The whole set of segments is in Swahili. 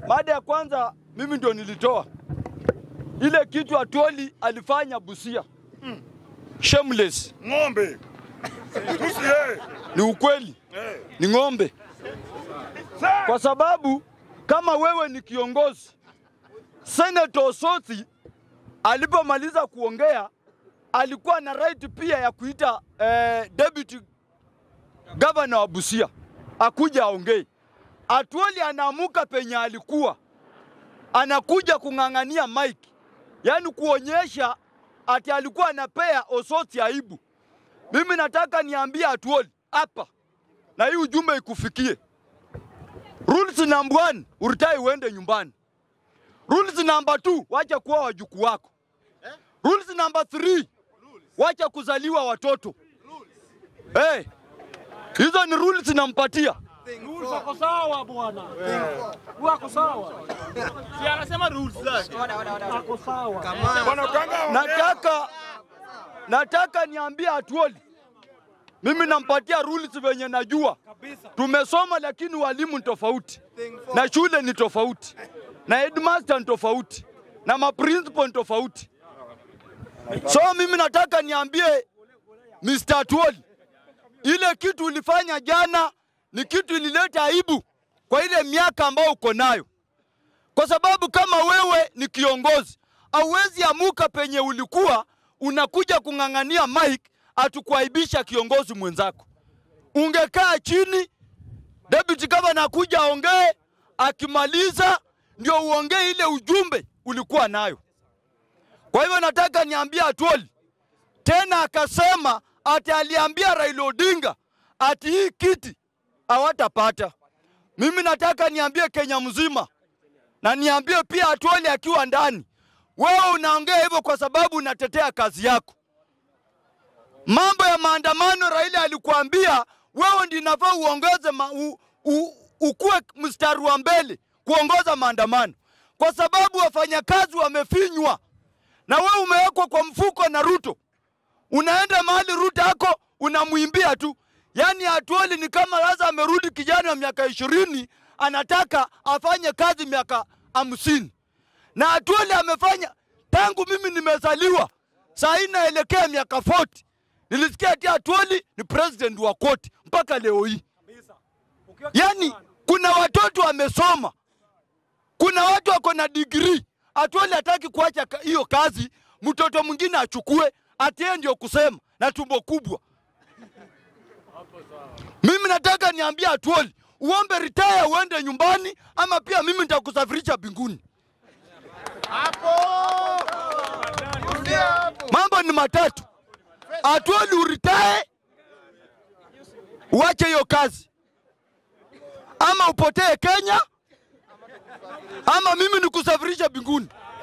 Mada ya kwanza mimi ndio nilitoa ile kitu Atwoli alifanya Busia. Shameless. Ng'ombe. Tusi eh. Ni ukweli, Eh. ni ng'ombe, Sasa kwa sababu kama wewe ni kiongozi, Senator Osotsi alipomaliza kuongea alikuwa na right pia ya kuita eh, deputy governor wa Busia akuja aongee. Atwoli anaamuka penye alikuwa anakuja kung'ang'ania mike, yaani kuonyesha ati alikuwa anapea Osotsi aibu. Mimi nataka niambie Atwoli hapa na hii ujumbe ikufikie. Rules number one, uritai uende nyumbani. Rules number two, wacha kuwa wajukuu wako. Rules number three, wacha kuzaliwa watoto. Hey, hizo ni rules nampatia. Rules wako sawa bwana. Wako sawa. Si anasema rules zake. Wako sawa. bwana Kanga ongea. Nataka nataka niambie Atwoli, mimi nampatia rules venye najua. Tumesoma lakini walimu ni tofauti na shule ni tofauti na headmaster ni tofauti na maprincipal ni tofauti. So mimi nataka niambie Mr. Atwoli, ile kitu ulifanya jana ni kitu ilileta aibu kwa ile miaka ambayo uko nayo kwa sababu kama wewe ni kiongozi hauwezi amuka penye ulikuwa unakuja kung'ang'ania mike atukuaibisha kiongozi mwenzako. Ungekaa chini, deputy governor akuja aongee, akimaliza ndio uongee ile ujumbe ulikuwa nayo. Kwa hivyo nataka niambie Atwoli tena, akasema ati aliambia Raila Odinga ati hii kiti hawatapata. Mimi nataka niambie Kenya mzima na niambie pia Atwoli akiwa ndani, wewe unaongea hivyo kwa sababu unatetea kazi yako. Mambo ya maandamano, Raila alikuambia wewe ndio inafaa uongoze ma, u, u, ukuwe mstari wa mbele kuongoza maandamano, kwa sababu wafanyakazi wamefinywa na wewe umewekwa kwa mfuko na Ruto. Unaenda mahali Ruto yako unamwimbia tu, yaani Atwoli ni kama sasa amerudi kijana wa miaka ishirini anataka afanye kazi miaka hamsini na Atwoli amefanya tangu mimi nimezaliwa, saa hii naelekea miaka 40 nilisikia ati Atwoli ni president wa koti mpaka leo hii. Yaani kuna watoto wamesoma, kuna watu wako na degree. Atwoli hataki kuacha ka- hiyo kazi, mtoto mwingine achukue, ati yeye ndio kusema na tumbo kubwa. Mimi nataka niambie Atwoli uombe retire uende nyumbani, ama pia mimi nitakusafirisha mbinguni. Mambo ni matatu. Atwoli uritae, uache hiyo kazi, ama upotee Kenya, ama mimi nikusafirisha mbinguni.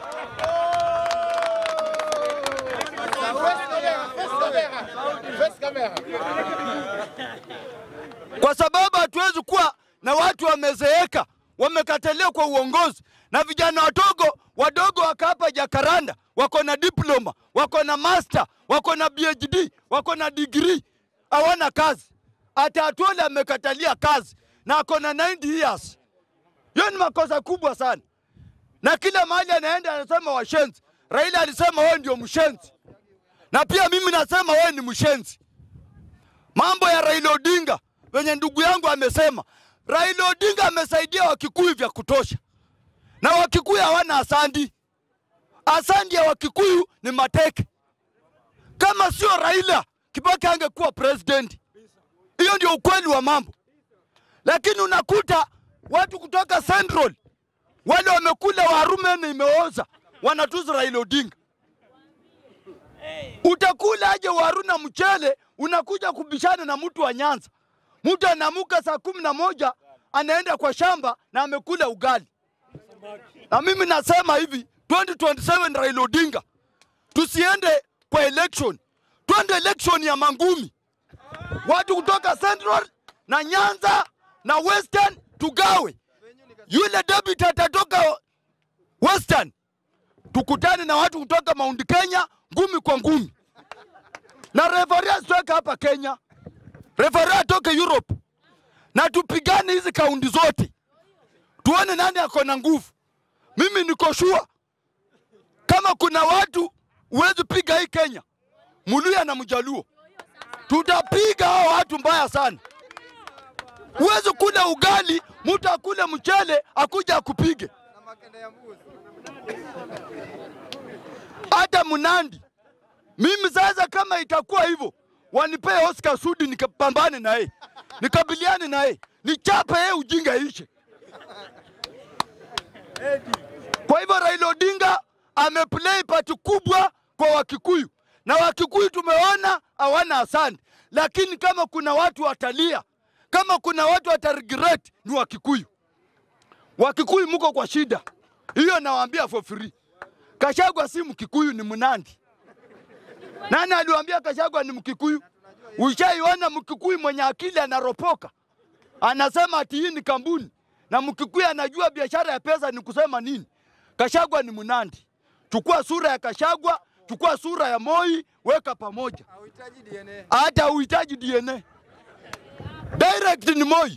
kwa sababu hatuwezi kuwa na watu wamezeeka wamekataliwa kwa uongozi na vijana wadogo wadogo waka hapa Jakaranda wako na diploma, wako na master, wako na PhD, wako na degree, hawana kazi. Hata Atwoli amekatalia kazi na ako na 90 years. Hiyo ni makosa kubwa sana, na kila mahali anaenda anasema washenzi. Raila alisema wewe ndio mshenzi, na pia mimi nasema wewe ni mshenzi mambo ya Raila Odinga venye ndugu yangu amesema, Raila Odinga amesaidia Wakikuyu vya kutosha, na Wakikuyu hawana asandi. Asandi ya Wakikuyu ni mateke. Kama sio Raila, Kibaki angekuwa president. Hiyo ndio ukweli wa mambo, lakini unakuta watu kutoka Central wale wamekula warume na imeoza wanatuzi Raila Odinga. Utakula aje waru na mchele, unakuja kubishana na mtu wa Nyanza. Mtu anaamka saa kumi na moja anaenda kwa shamba na amekula ugali. Na mimi nasema hivi 2027 Raila Odinga, tusiende kwa election, twende election ya mangumi. Watu kutoka Central na Nyanza na Western tugawe. Yule deputy atatoka Western tukutane na watu kutoka Mount Kenya ngumi kwa ngumi, na referee asitoke hapa Kenya, referee atoke Europe, na tupigane hizi kaunti zote. tuone nani ako na nguvu. Mimi niko shua kama kuna watu huwezi piga hii Kenya, Muluya na Mjaluo, tutapiga hao watu mbaya sana. Huwezi kula ugali, mtu akule mchele akuja akupige. Hata Mnandi, mimi sasa, kama itakuwa hivyo, wanipee Oscar Sudi nikapambane na yeye, nikabiliane na yeye, nichape yeye, ujinga ishe. Kwa hivyo Raila Odinga ameplay part kubwa kwa Wakikuyu na Wakikuyu tumeona hawana asante, lakini kama kuna watu watalia, kama kuna watu wataregret ni Wakikuyu. Wakikuyu muko kwa shida hiyo, nawaambia for free. Kashagwa si Mkikuyu, ni Mnandi. Nani aliwaambia Kashagwa ni Mkikuyu? Ushaiona Mkikuyu mwenye akili anaropoka, anasema ati hii ni kampuni, na Mkikuyu anajua biashara ya pesa ni kusema nini. Kashagwa ni Mnandi. Chukua sura ya Kashagwa, chukua sura ya Moi, weka pamoja, hata uhitaji DNA. Direct ni Moi.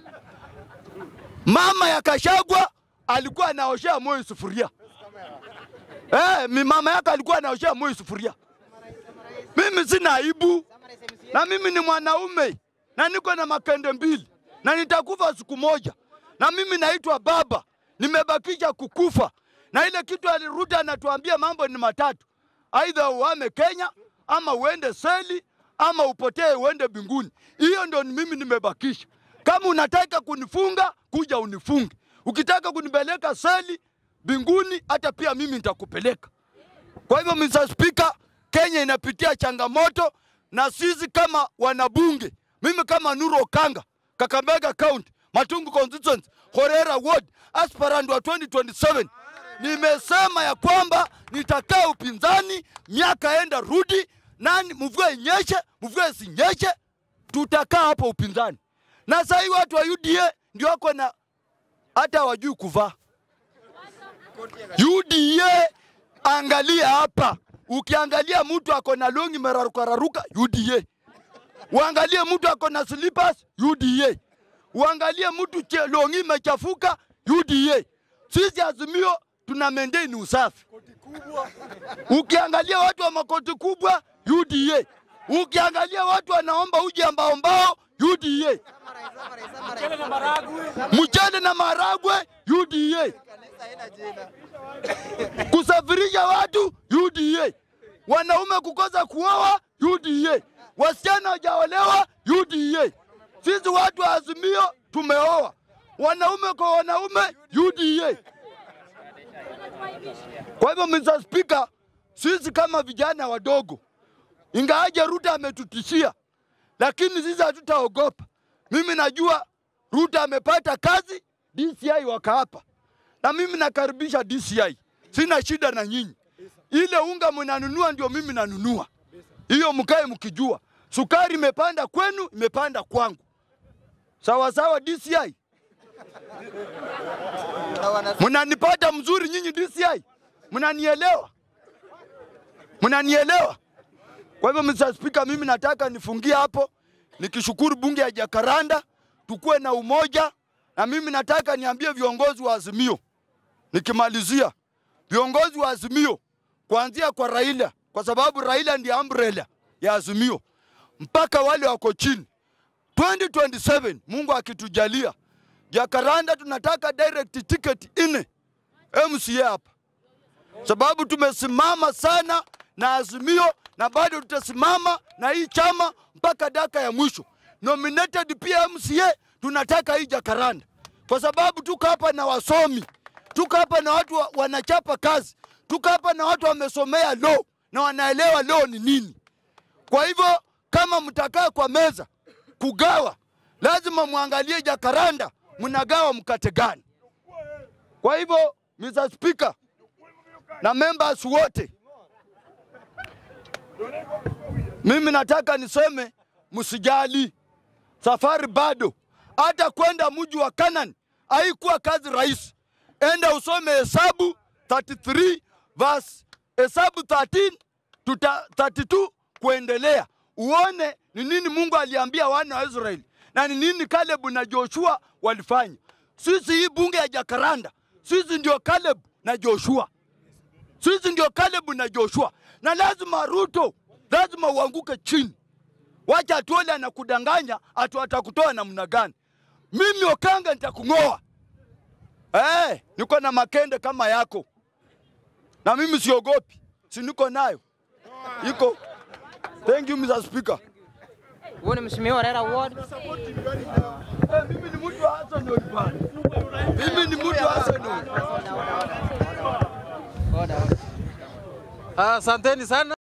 Mama ya Kashagwa alikuwa anaoshea Moi sufuria. Eh, mi mama yake alikuwa anaoshea Moi sufuria. Mimi sina aibu na mimi ni mwanaume na niko na makende mbili na nitakufa siku moja, na mimi naitwa baba, nimebakisha kukufa. Na ile kitu aliruta anatuambia mambo ni matatu, aidha uame Kenya ama uende seli ama upotee uende mbinguni. Hiyo ndio ni mimi nimebakisha. Kama unataka kunifunga, kuja unifunge. Ukitaka kunipeleka seli mbinguni, hata pia mimi nitakupeleka. Kwa hivyo Mr. Speaker, Kenya inapitia changamoto na sisi kama wanabunge, mimi kama Nuru Okanga, Kakamega County, Matungu constituency, Horera ward, aspirant wa 2027 nimesema ya kwamba nitakaa upinzani miaka enda rudi, nani mvua inyeshe mvua isinyeshe, tutakaa hapo upinzani. Na sasa hii watu wa UDA ndio wako na hata wajui kuvaa UDA. Angalia hapa, ukiangalia mtu ako na longi merarukararuka UDA, uangalie mtu ako na slippers UDA, uangalie mtu che- longi imechafuka UDA. Sisi Azimio tuna maintain usafi. Ukiangalia watu wa makoti kubwa UDA, ukiangalia watu wanaomba uji ambao mbao UDA, Mchele na maragwe. mchele na maragwe UDA, kusafirisha watu UDA, wanaume kukosa kuoa UDA, wasichana wajaolewa UDA. Sisi watu wa Azimio tumeoa wanaume kwa wanaume UDA. Kwa hivyo Mr. Speaker, sisi kama vijana wadogo, ingawaje Ruto ametutishia, lakini sisi hatutaogopa. Mimi najua Ruto amepata kazi, DCI wakaapa, na mimi nakaribisha DCI, sina shida na nyinyi. Ile unga mnanunua ndio mimi nanunua, hiyo mkae mkijua. Sukari imepanda kwenu, imepanda kwangu, sawa sawa. DCI mnanipata mzuri nyinyi DCI, mnanielewa, mnanielewa. Kwa hivyo Mr. Speaker, mimi nataka nifungie hapo nikishukuru bunge ya Jakaranda, tukuwe na umoja, na mimi nataka niambie viongozi wa Azimio nikimalizia, viongozi wa Azimio kuanzia kwa Raila, kwa sababu Raila ndiye umbrella ya Azimio, mpaka wale wako chini 2027 Mungu akitujalia, Jakaranda tunataka direct ticket ine MCA hapa, sababu tumesimama sana na Azimio na bado tutasimama na hii chama mpaka daka ya mwisho. Nominated pia MCA tunataka hii Jakaranda, kwa sababu tuko hapa na wasomi, tuko hapa na watu wa, wanachapa kazi, tuko hapa na watu wamesomea law na wanaelewa law ni nini. Kwa hivyo kama mtakaa kwa meza kugawa, lazima muangalie Jakaranda mnagawa mkate gani. Kwa hivyo Mr. Speaker na members wote, mimi nataka niseme msijali, safari bado. Hata kwenda mji wa Canaan haikuwa kazi rahisi. Enda usome Hesabu 33 verse Hesabu 13 tuta 32 kuendelea, uone ni nini Mungu aliambia wana wa Israeli na ni nini Kalebu na Joshua walifanya. sisi hii bunge ya Jakaranda, sisi ndio Caleb na Joshua, sisi ndio Caleb na Joshua, na lazima Ruto, lazima uanguke chini. Wacha Atuoli anakudanganya atu atakutoa namna gani? Mimi Okanga nitakung'oa. Eh, niko na makende kama yako, na mimi siogopi, si niko nayo iko. Thank you Mr. Speaker. Huyu ni mheshimiwa Raila Ward. Eh, mimi ni mtu wa Arsenal bwana. Mimi ni mtu wa Arsenal. Order, order. Asanteni sana.